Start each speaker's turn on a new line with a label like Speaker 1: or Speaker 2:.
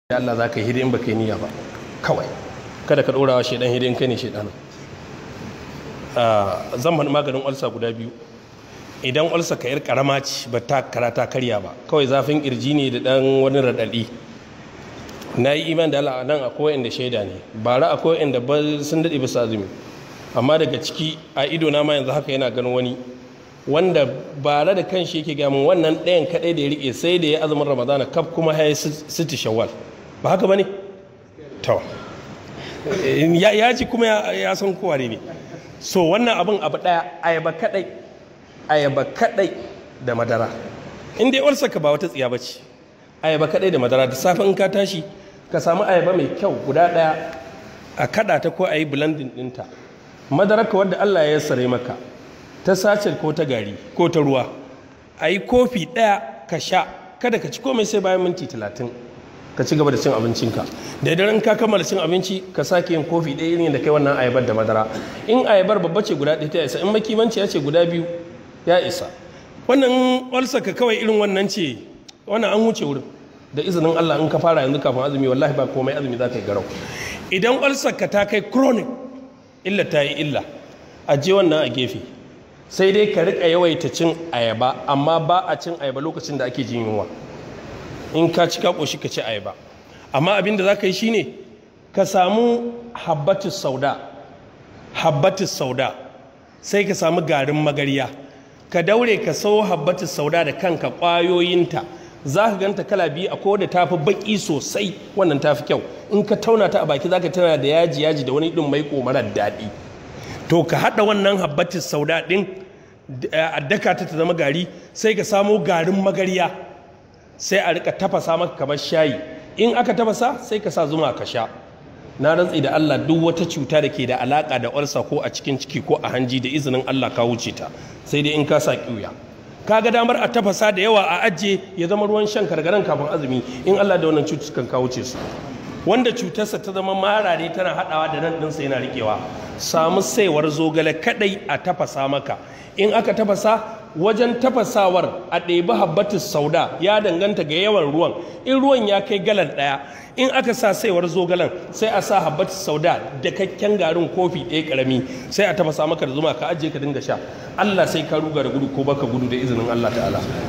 Speaker 1: da Allah za ka yi hidin ba ka yi niyya ba kawai kada ka ɗorawa shaidan hidin kai ne shaidan zan faɗi maganin ulsa guda biyu idan ulsa ka yar karama ce ba ta karata karya ba kawai zafin kirji ne da ɗan wani raɗaɗi na yi iman da Allah nan akwai inda shaida ne bara akwai inda ba sun daɗe bisa azumi amma daga ciki a ido na ma yanzu haka yana ganin wani wanda bara da kanshi yake gamin wannan ɗayan kaɗai da ya riƙe sai da ya azumin ramadana kaf kuma ya yi siti shawwal ba haka ba ne? to ya ji kuma ya san kowa ne so wannan abin abu ɗaya ayaba kaɗai ayaba kaɗai da madara in dai warsa ka ba wata tsiya ba ce ayaba kaɗai da madara da safe in ka tashi ka samu ayaba mai kyau guda ɗaya a kaɗa ta ko a yi blending ɗinta madararka wadda Allah ya sare maka ta sace ko ta gari ko ta ruwa a yi kofi ɗaya ka sha kada ka ci komai sai bayan minti talatin ka ci gaba da cin abincinka da idan ka kammala cin abinci ka sake yin kofi ɗaya irin da kai wannan ayabar da madara in ayabar babba ce guda ɗaya ta isa in makimanci ya ce guda biyu ya isa wannan walsa ka kawai irin wannan ce wannan an wuce wurin da izinin Allah in ka fara yanzu kafin azumi wallahi ba komai azumi za ka yi garau idan walsa ka ta kai chronic illa ta yi illa a je wannan a gefe sai dai ka rika yawaita cin ayaba amma ba a cin ayaba lokacin da ake jin yunwa in ka ci ka ƙoshi ka ci ayaba amma abin da za ka yi shine ka samu habbatus sauda habbatus sauda sai ka samu garin magarya ka daure ka sau habbatus sauda da kanka ƙwayoyinta za ka ganta kala biyu a kowane tafi baƙi sosai wannan tafi kyau in ka tauna ta a baki za ka tana da yaji yaji da wani ɗin mai marar daɗi to ka haɗa wannan habbatus sauda ɗin a daka ta ta zama gari sai ka samo garin magarya sai a rika tafasa maka kamar shayi in aka tafasa sai ka sa zuma ka sha na rantsi da Allah duk wata cuta da ke da alaka da ulsa ko a cikin ciki ko a hanji da izinin Allah ka wuce ta sai dai in ka sa kiuya ka ga damar a tafasa da yawa a ajiye ya zama ruwan shan kargaran kafin azumi in Allah da wannan cututtukan ka wuce su wanda cutarsa ta zama marare tana haɗawa da nan ɗinsa yana riƙewa samu saiwar zogale kaɗai a tafasa maka in aka tafasa wajen tafasawar a ɗebi habbatus sauda ya danganta ga yawan ruwan in ruwan ya kai galan ɗaya in aka sa saiwar zogalen sai a sa habbatus sauda da kakken garin kofi ɗaya ƙarami sai a tafasa maka da zuma ka ajiye ka dinga sha Allah sai ka ruga da gudu ko baka gudu da izinin Allah ta'ala